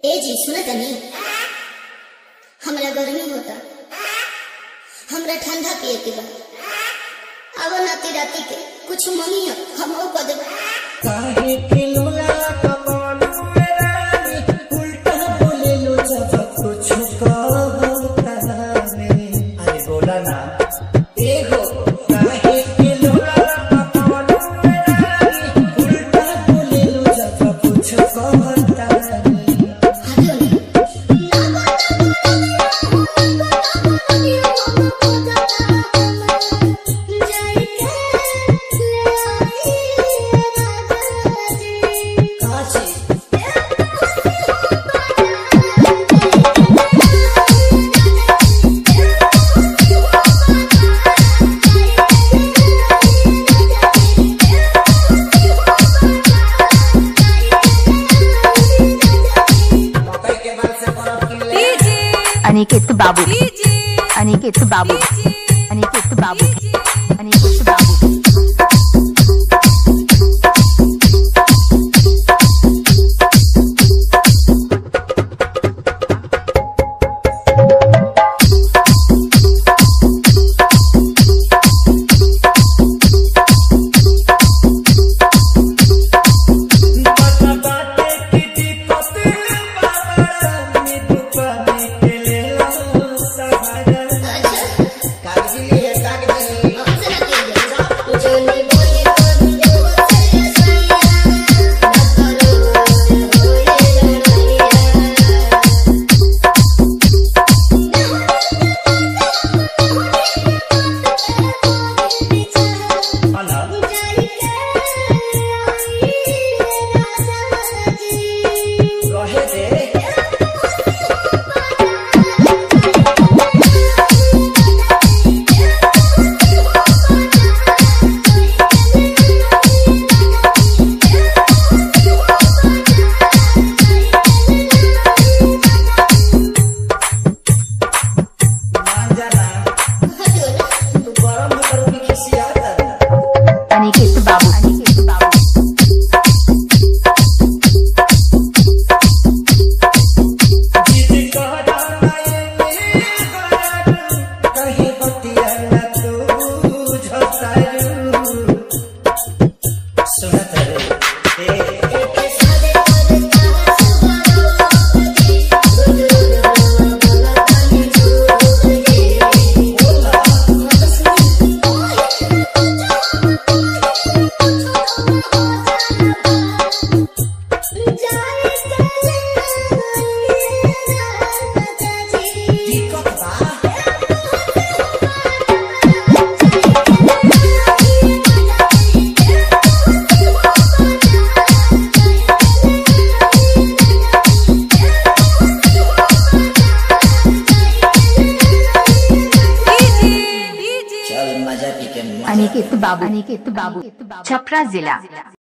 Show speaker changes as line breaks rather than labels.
ए जी सुन तनी हमरा गर्मी होता हमरा ठंडा पिए के बा अब नाती राती के कुछ मंगी हम कह देबो
काहे के लोला कमालू रानी उल्टा बोले लो जब कुछ कहता नहीं अरे बोला ना एगो काहे के लोला कमालू रानी उल्टा बोले लो जब कुछ कहता नहीं
हटियो नी
काची मकई के बाल से परब की ले
अनिकेत बाबू अनिकेत बाबू अनिकेत बाबू अनिकेत बाबू
पता बाटे की दिक्कत बाबा मी दुकाने के ले लो सहारा कागजी है कागजी अना रहे दे मान जाना तू गरम होकर भी खिसियाता
अनिकेत बाबू अनिकेत बाबू
जिद कह जाना ये कहीं बतिया न तू झसारू सुनत रे ए दिक्कत बा चल मजा पी के
अनिकेत बाबू अनिकेत बाबू छपरा जिला